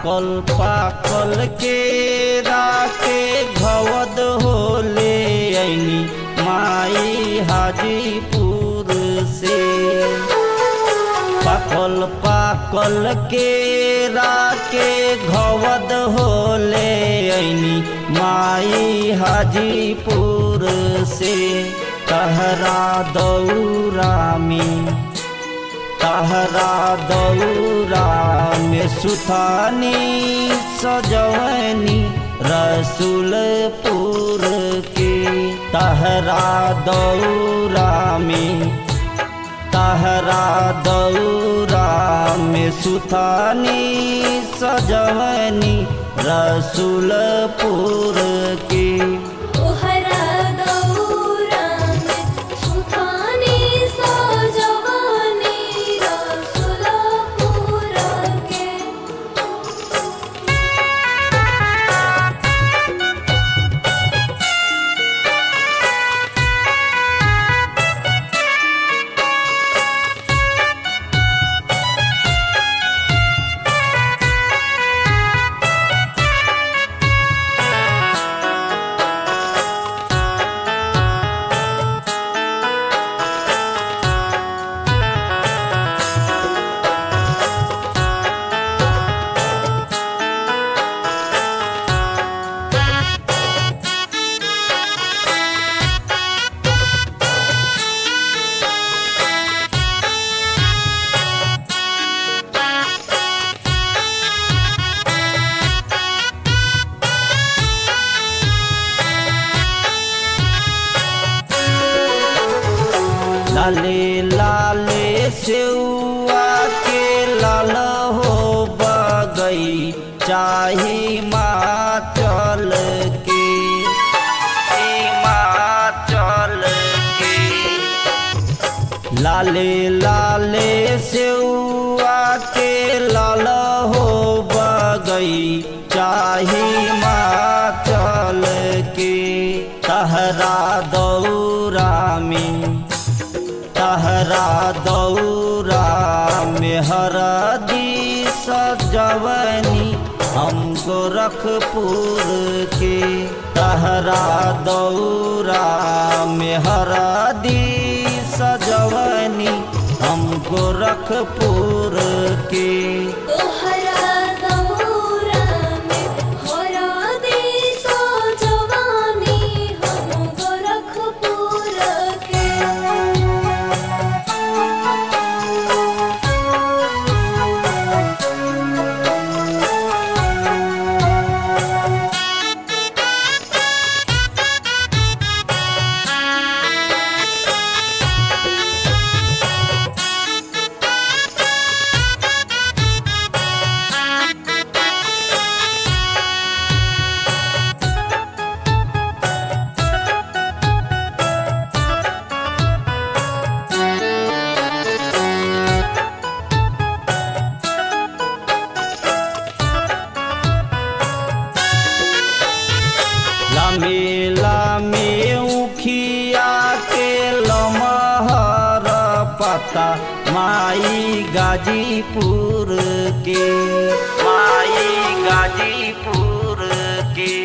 पाकल पाकल के राके घवद होले ऐनी माई हाजीपुर से पाकल पाकल के राके घवद होले ऐनी माई हाजीपुर से तहरा दौरा में तहरा दौरा में सुथानी सजवनी रसूलपुर के तहरा दौरा में तहरा दौरा में सुथानी सजवनी रसूलपुर के तोहरा दौरा में सुखानी सजवानी रसुलपुर के लाले लाले सेउआ के लाल हो बगई चाही माचल के हिमाचल के लाले लाले सेउआ के लाल हो बगई चाही माचल के तहरा दौरा में तहरा दौरा में हरदी सजवनी हम गोरखपुर के तहरा दौरा में हरदी सजवनी हम गोरखपुर के तोहरा दौरा में होरा दी सजवानी हम गोरखपुर के लामे लामे उखिया के लमहर पता माई गाजीपुर के माई गाजीपुर के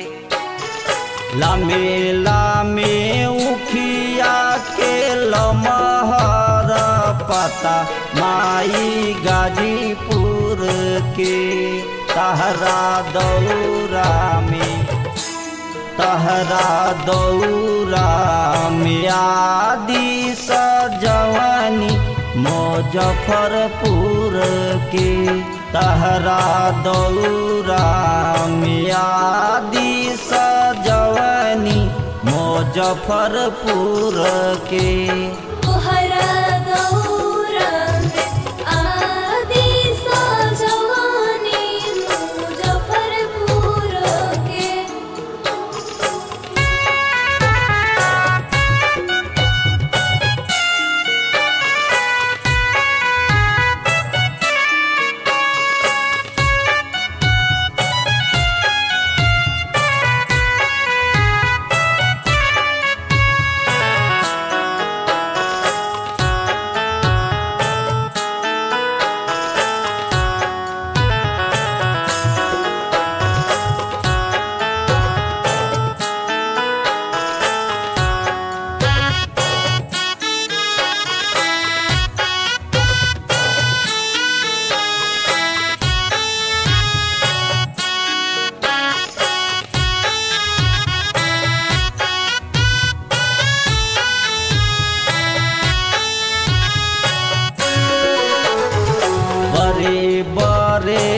लामे लामे उखिया के लमहर पता माई गाजीपुर के तहरा दौरा में तहरा दौरा में आदि सजवनी मुजफ्फरपुर के तहरा दौरा में आदि सजवनी मुजफ्फरपुर के तोहरा दौरा में आदि सजवानी मुजफ्फरपुर के तहरा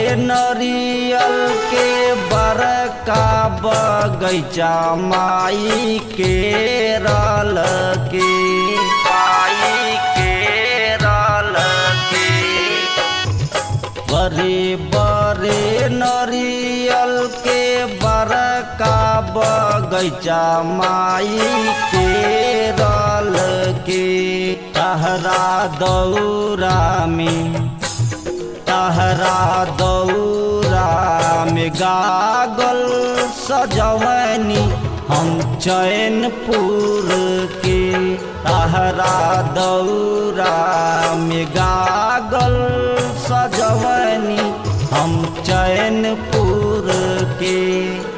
नरियल के बड़का बगैचा माई के रल के माई के रल के बड़े बड़े नरियल के बड़का बगैचा माई के रल के तहरा दौरा में तहरा दौरा में गागल सजवनी हम चैनपुर के तहरा दौरा में गागल सजवनी हम चैनपुर के